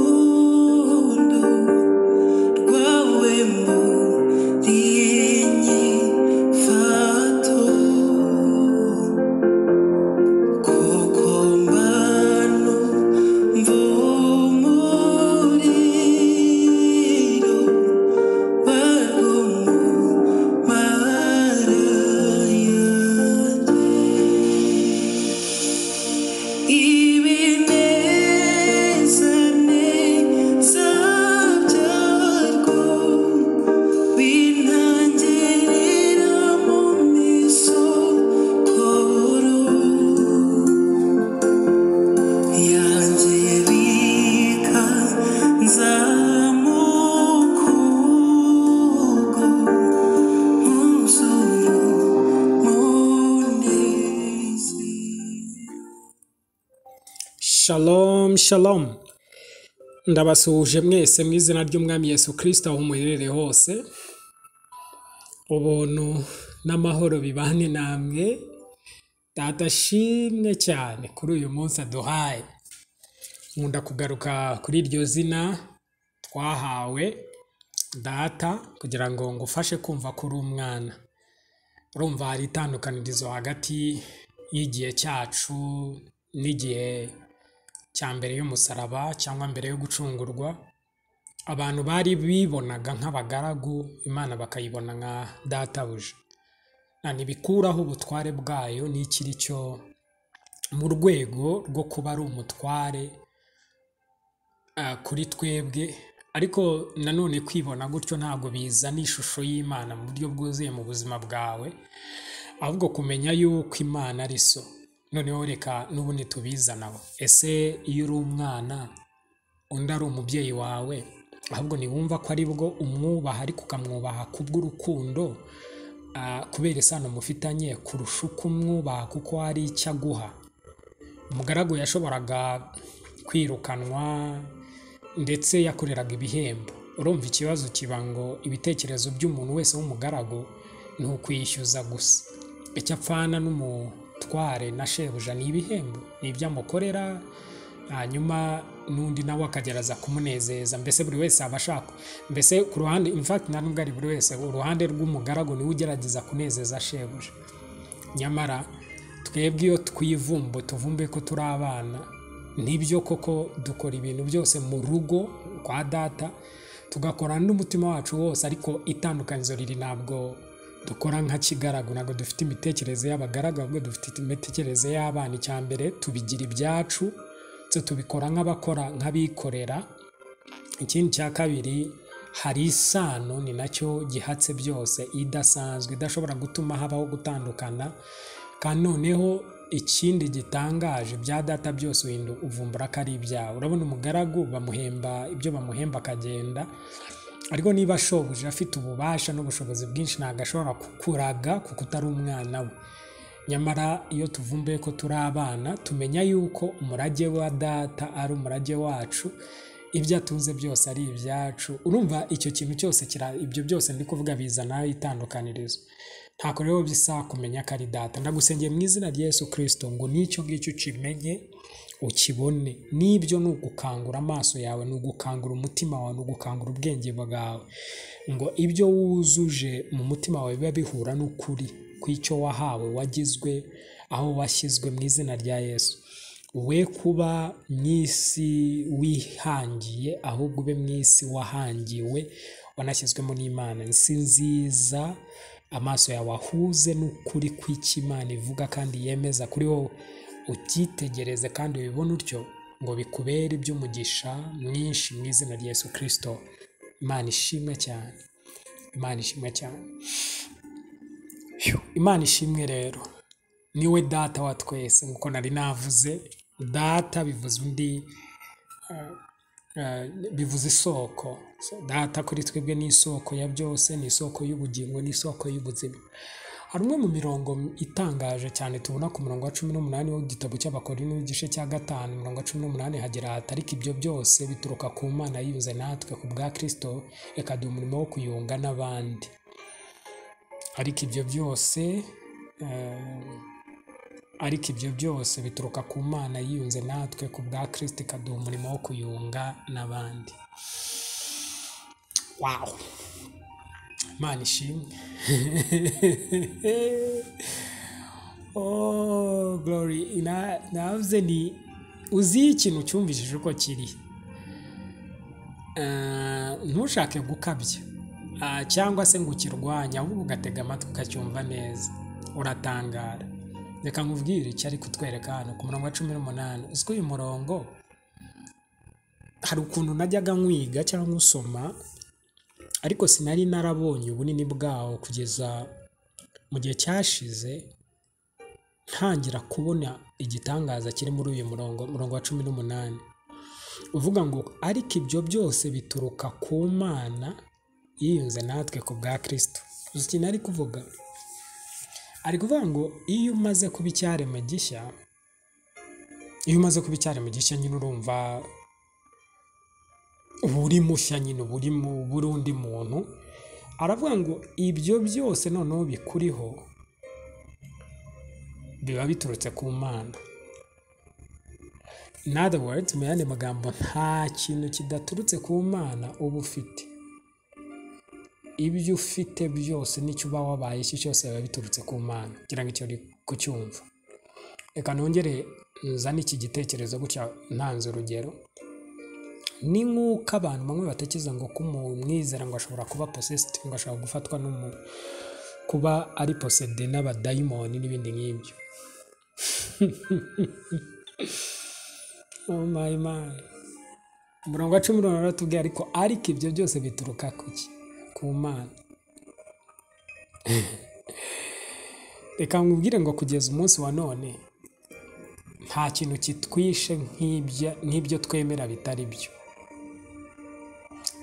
by'urukundo rwawe muri iyi nyifato koko mbano mvumuriro warwo mu mara yanjye Shalom, shalom. Ndabasuhuje mwese mu izina ry'Umwami Yesu Kristo aho muherereye hose, ubuntu n'amahoro bibane namwe, Data ashimwe cyane kuri uyu munsi aduhaye. Nkunda kugaruka kuri iryo zina twahawe, Data, kugira ngo ngufashe kumva ko uri umwana. Urumva hari itandukanirizo hagati y'igihe cyacu n'igihe cya mbere y'umusaraba cyangwa mbere yo gucungurwa, abantu bari bibonaga nk'abagaragu, Imana bakayibona nka databuja. Na ntibikuraho ubutware bwayo n'ikiri cyo mu rwego rwo kuba ari umutware ah, kuri twebwe, ariko nanone kwibona gutyo ntabwo bizana ishusho y'Imana mu buryo bwuzuye mu buzima bwawe, ahubwo kumenya yuko Imana ari so. Noneho reka n'ubundi tubizanabo. Ese iyo uri umwana, undi ari umubyeyi wawe ahubwo ntiwumva ko ari bwo umwubaha ariko ukamwubaha kubw'urukundo ah, kubera isano mufitanye kurusha uko umwubaha kuko hari icyo aguha umugaragu yashoboraga kwirukanwa ndetse yakoreraga ibihembo urumva ikibazo kiba ngo ibitekerezo by'umuntu wese w'umugaragu ni ukwishyuza gusa icyo apfana n'umutware na shebuja ni ibihembo ni ibyo amukorera hanyuma n'undi nawe akagerageza kumunezeza mbese buri wese aba ashaka mbese ku ruhande in fact nta nubwo ari buri wese uruhande rw'umugaragu niwe ugerageza kunezeza shebuja nyamara twebwe iyo twivumbuye tuvumbuye ko turi abana nibyo koko dukora ibintu byose mu rugo kwa data tugakora n'umutima wacu wose ariko itandukanizo riri ntabwo dukora nka kigaragu ntabwo dufite imitekerereze y'abagaragu ahubwo dufite imitekerereze y'abana icya mbere tubigira ibyacu ndetse tubikora nk'abakora nk'abikorera ikindi cya kabiri hari isano ni nacyo gihatse byose idasanzwe idashobora gutuma habaho gutandukana kandi noneho ikindi gitangaje bya data byose uhindu uvumbura ko ari ibyawe urabona umugaragu bamuhemba ibyo bamuhemba akagenda ariko niba shobuja afite ububasha n'ubushobozi bwinshi ntabwo ashobora kukuraga kuko utari umwana we nyamara iyo tuvumbuye ko turi abana tumenya yuko umurage wa data ari umurage wacu ibyo atunze byose ari ibyacu urumva icyo kintu cyose kira ibyo byose ndi kuvuga bizanaho itandukanirizo ntako rero bisa kumenya ko ari data ndagusengeye mu izina rya Yesu kirisito ngo n'icyo ngicyo ukimenye ukibone n'ibyo ni ugukangura amaso yawe ni ugukangura umutima wawe ni ugukangura ubwenge bwawe ngo ibyo wuzuje mu mutima wawe biba bihura n'ukuri kw'icyo wahawe wagizwe aho washyizwe mu izina rya yesu we kuba mu isi wihangiye ahubwo ube mu isi wahangiwe wanashyizwemo n'imana isi nziza amaso yawe ahuze n'ukuri kw'icyo imana ivuga kandi yemeza kuri wowe ubyitegereze kandi ubibone utyo ngo bikubere iby'umugisha mwinshi mu izina rya yesu kirisito imana ishimwe cyane imana ishimwe cyane Phew, imana ishimwe rero niwe data wa twese nk'uko nari navuze data bivuze undi eh, bivuze isoko So, data kuri twebwe ni isoko ya byose ni isoko y'ubugingo ni isoko y'ubuzima hari umwe mu mirongo itangaje cyane tubona ku murongo wa cumi n'umunani w'igitabo cy'abakorinto igice cya gatanu umurongo wa cumi n'umunani hagira hati ariko ibyo byose bituruka ku mana yiyunze natwe ku bwa kirisito ikaduha umurimo wo kuyunga n'abandi ariko ibyo byose eh, ariko ibyo byose bituruka ku mana yiyunze natwe ku bwa kirisiti ikaduha umurimo wo kuyunga n'abandi wawu imana ishimwe oh glory Na- navuze ni uzi ikintu cyumvishije uko kiri Ah, ntushake gukabya Ah, cyangwa se ngo ukirwanye ahubwo ugatega amatwi ukacyumva neza uratangara reka nkubwire icyo ari kutwereka hano ku murongo wa cumi n'umunani uzwi uyu murongo hari ukuntu najyaga nkwiga cyangwa usoma ariko sinari narabonye ubunini bwawo kugeza mu gihe cyashize ntangira kubona igitangaza kiri muri uyu murongo murongo wa cumi n'umunani uvuga ngo ariko ibyo byose bituruka ku mana yiyunze natwe ku bwa kristo uzi ikintu ari kuvuga ari kuvuga ngo iyo umaze kuba icyaremwe gishya iyo umaze kuba icyaremwe gishya nyine urumva uba uri mushya nyine uba uri mu- uba uri undi muntu aravuga ngo ibyo byose noneho bikuriho biba biturutse ku mana in other words mu yandi magambo nta kintu kidaturutse ku mana uba ufite ibyo ufite byose n'icyo uba wabaye icyo cyose biba biturutse ku mana kugira ngo icyo uri kucyumva reka nongere nzane iki gitekerezo gutya ntanze urugero ni nk'uko abantu bamwe batekereza ngo ko umwizera ngo ashobora kuba posesiti ngo ashobora gufatwa n'umu kuba ari posede n'abadayimoni n'ibindi nk'ibyo oh my my umurongo wa cumi n'umunani uratubwiye ariko ariko ibyo byose bituruka ku ki ku mana reka nkubwire ngo kugeza umunsi wa none nta kintu kitwishe nk'ibya- nk'ibyo twemera bitari byo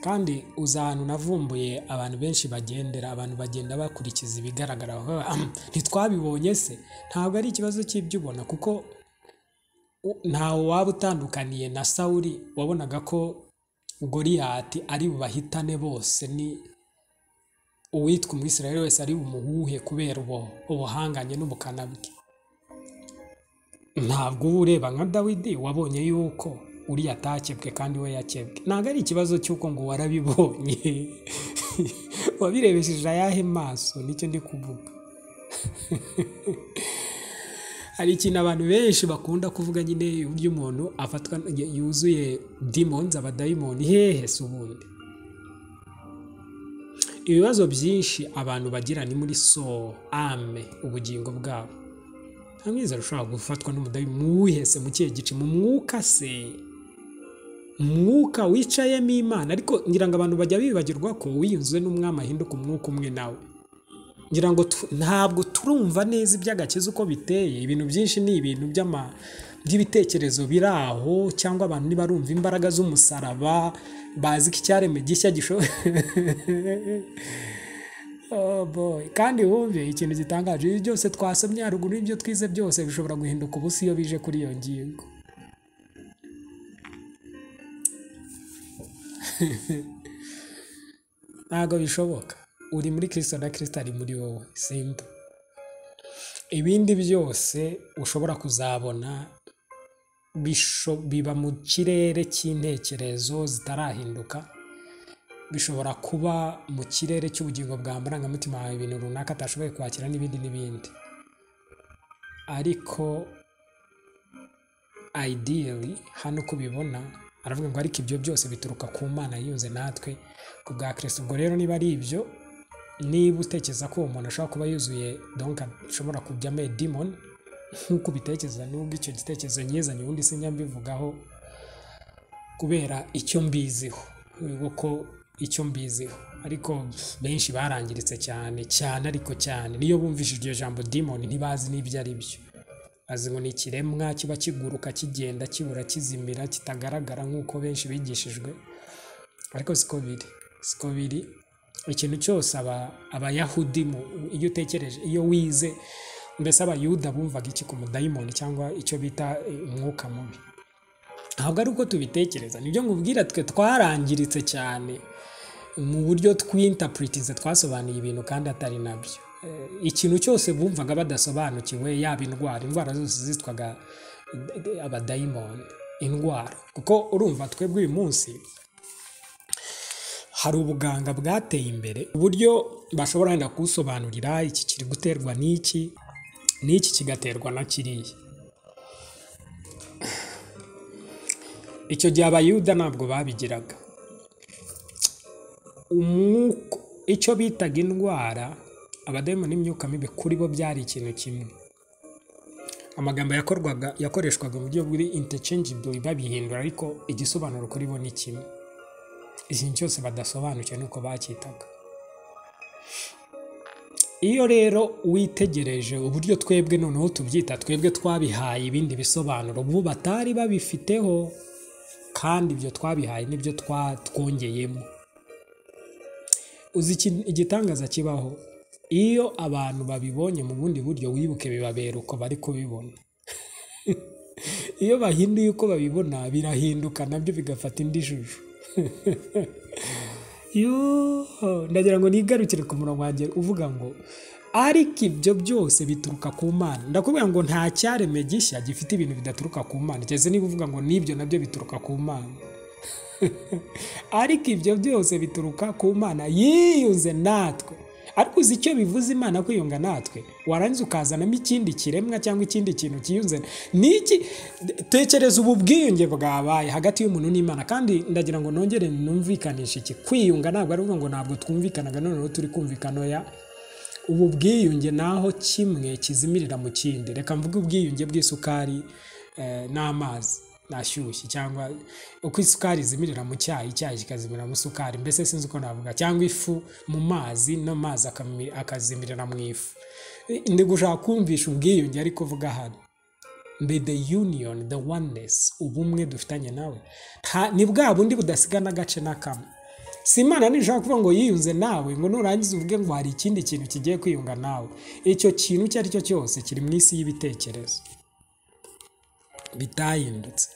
kandi uza ahantu navumbuye abantu benshi bagendera abantu bagenda bakurikiza ibigaragara bakavuga, "Ah, ntitwabibonye se ntabwo ari ikibazo cy'ibyubona kuko u- ntawe waba utandukaniye na sawuli wabonaga ko goriyati ari bubahitane bose ni uwitwa umwisirayeli wese ari bumuhuhe kubera ubu- ubuhanganye n'ubukana bwe ntabwo uba ureba nka dawidi wabonye yuko uriya atakebwe kandi we yakebwe ntabwo ari ikibazo cy'uko ngo warabibonye wabirebesheje ayahe maso nicyo ndi kuvuga hari ikintu abantu benshi bakunda kuvuga nyine uburyo umuntu afatwa y- yuzuye demons abadayimoni hehe se ubundi ibibazo byinshi abantu bagira ni muri so ame ubugingo bwabo nta mwizera ushobora gufatwa n'umudayi mwuhese mu kihe gice mu mwuka se mwuka wicayemo imana ariko ngira ngo abantu bajya bibagirwa ko wiyunze n'umwami ahinduka umwuka umwe nawe ngira ngo tu- ntabwo turumva neza iby'agakiza uko biteye ibintu byinshi ni ibintu by'ama- by'ibitekerezo biri aho cyangwa abantu nibarumva imbaraga z'umusaraba bazi ko icyaremwe gishya gishobora Oh boy. kandi wumve ikintu gitangaje ibi byose twasomye haruguru ibyo twize byose bishobora guhinduka ubusa iyo bije kuri iyo ngingo ntabwo bishoboka uri muri kirisito na kirisito ari muri wowe simba ibindi byose ushobora kuzabona bisho- biba mu kirere cy'intekerezo zitarahinduka bishobora kuba mu kirere cy'ubugingo bwa marangamutima wawe ibintu runaka atashoboye kwakira n'ibindi n'ibindi ariko ideally hano uko ubibona aravuga ngo ariko ibyo byose bituruka ku mana yiyunze natwe ku bwa kirisito ubwo rero niba ari ibyo niba utekereza ko uwo muntu ashobora kuba yuzuye donka ashobora kujyamo demon nk'uko ubitekereza nubwo icyo gitekerezo nyizanye ubundi sinjya mbivugaho kubera icyo mbiziho ureba ko icyo mbiziho ariko benshi barangiritse cyane cyane ariko cyane niyo bumvishije iryo jambo demon ntibazi n'ibyo ari byo bazi ngo ni ikiremwa kiba kiguruka kigenda kibura kizimira kitagaragara nk'uko benshi bigishijwe ariko siko biri siko biri ikintu cyose aba abayahudi mu- iyo utekereje iyo wize mbese abayuda bumvaga iki ku mudayimoni cyangwa icyo bita eh, umwuka mubi ntabwo ari uko tubitekereza nibyo nkubwira twe twarangiritse cyane mu buryo tw'interpretize twasobanuye ibintu kandi atari nabyo ikintu cyose bumvaga badasobanukiwe yaba indwara indwara zose zitwaga eh, abadayimoni indwara kuko urumva twebwe uyu munsi hari ubuganga bwateye imbere uburyo bashobora wenda kuwusobanurira iki kiri guterwa n'iki n'iki kigaterwa na kiriya icyo gihe abayuda ntabwo babigiraga umwuka icyo bitaga indwara abadayimoni n'imyuka mibi kuri bo byari ikintu kimwe amagambo yakorwaga yakoreshwaga mu buryo buri interchangeably babihindura ariko igisobanuro kuri bo ni kimwe ikintu cyose badasobanukiwe nuko bacyitaga iyo rero witegereje uburyo twebwe noneho tubyita twebwe twabihaye ibindi bisobanuro ubu batari babifiteho kandi ibyo twabihaye nibyo twa- twongeyemo uzi iki- igitangaza kibaho iyo abantu babibonye mu bundi buryo wibuke bibabera uko bari kubibona iyo bahinduye uko babibona birahinduka nabyo bigafata indi shusho yoo ndagira ngo nigarukire ku murongo wanjye uvuga ngo ariko ibyo byose bituruka ku mana ndakubwira ngo nta cyareme gishya gifite ibintu bidaturuka ku mana keretse niba uvuga ngo n'ibyo nabyo bituruka ku mana ariko ibyo byose bituruka ku mana yiyunze natwe ariko uzi icyo bivuze imana kwiyunga natwe warangiza ukazanamo ikindi kiremwa cyangwa ikindi kintu kiyunze n'iki tekereza ubu bwiyunge bwabaye hagati y'umuntu n'imana kandi ndagira ngo nongere numvikanishe iki kwiyunga ntabwo ari ukuvuga ngo ntabwo twumvikanaga noneho turi kumvikana oya ubu bwiyunge naho kimwe kizimirira mu kindi reka mvuge ubwiyunge bw'isukari eh, n'amazi nashyushye cyangwa uko isukari izimirira mu cyayi icyayi kikazimirira mu isukari mbese sinzi uko navuga cyangwa ifu mu mazi n'amazi akami- akazimirira mu ifu ndi gushaka kumvisha ubwiyunge ariko uvuga hano be the union the oneness ubumwe dufitanye nawe Nta- ni bwa bundi budasigana agace na kamwe si imana ntishobora kuvuga ngo yiyunze nawe ngo nurangiza uvuge ngo hari ikindi kintu kigiye kwiyunga nawe icyo kintu icyo ari cyo cyose kiri mu isi y'ibitekerezo bitahindutse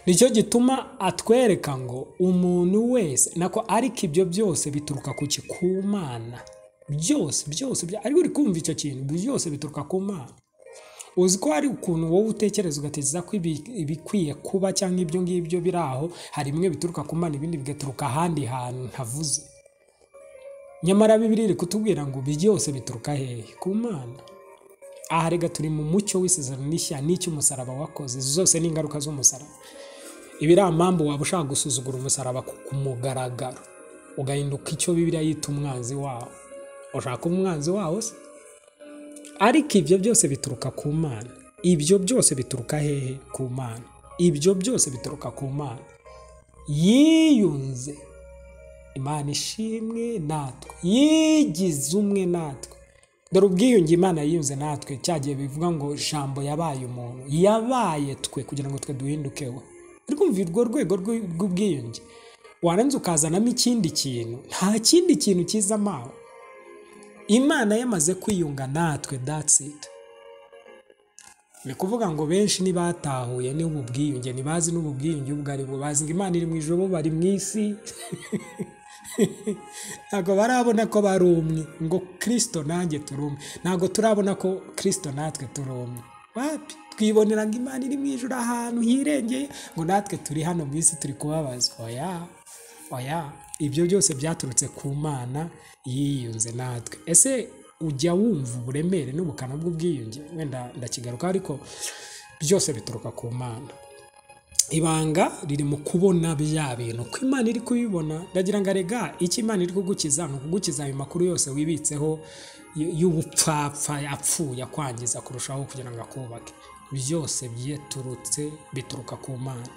nicyo gituma atwereka ngo umuntu wese nako ariko ibyo byose bituruka ku ki- ku Mana byose byose bya- ariko uri kumva icyo kintu byose bituruka ku mana uzi ko hari ukuntu wowe utekereza ugatekereza ko ibi- ibikwiye kuba cyangwa ibyo ngibyo biri aho hari bimwe bituruka ku mana ibindi bigaturuka ahandi hantu ntavuze nyamara bibiri iri kutubwira ngo ibi byose bituruka hehe ku mana aha rega turi mu mucyo w'isezerano n'ishya n'icy'umusaraba wakoze izo zose ni ingaruka z'umusaraba ibi ari amambu waba ushaka gusuzugura umusaraba ku ku mugaragaro ugahinduka icyo bibiriya yita umwanzi wawo ushaka kuba umwanzi wawo se ariko ibyo byose bituruka ku mana ibyo byose bituruka hehe ku mana ibyo byose bituruka ku mana yiyunze imana ishimwe natwe yigize umwe natwe dore ubwiyunge imana yiyunze natwe cyagiye bivuga ngo jambo yabaye umuntu yabaye twe kugira ngo twe duhinduke we uri kumva urwo rwego rw'u- rw'ubwiyunge warangiza ukazanamo ikindi kintu nta kindi kintu kizamo aho imana yamaze kwiyunga natwe that's it ni kuvuga ngo benshi ntibatahuye n'ubu bwiyunge ntibazi n'ubu bwiyunge ubwo ari bo bazi ngo imana iri mu ijoro bo bari mu isi ntabwo barabona ko bari umwe ngo kirisito nanjye turi umwe ntabwo turabona ko kirisito natwe turi umwe wapi twibonera ngo imana iri mu ijoro ahantu hirengeye ngo natwe turi hano mu isi turi kubabazwa oya oya ibyo byose byaturutse ku mana yiyunze natwe ese ujya wumva uburemere n'ubukana bw'ubwiyunge wenda ndakigaruka ariko byose bituruka ku mana ibanga riri mu kubona bya bintu uko imana iri kubibona ndagira ngo arega icyo imana iri kugukiza ni ukugukiza ayo makuru yose wibitseho y- y'ubupfapfa yapfuye akwangiza kurushaho kugira ngo akubake byose byiturutse bituruka ku mana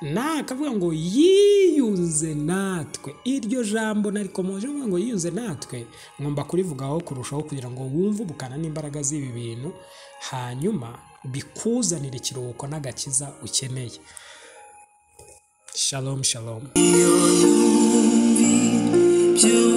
na akavuga ngo yiyunze natwe iryo jambo narikomoje mvuga ngo yiyunze natwe ngomba kurivugaho kurushaho kugira ngo wumve ubukana n'imbaraga z'ibi bintu hanyuma bikuzanire ikiruhuko n'agakiza ukeneye shalom shalom Byo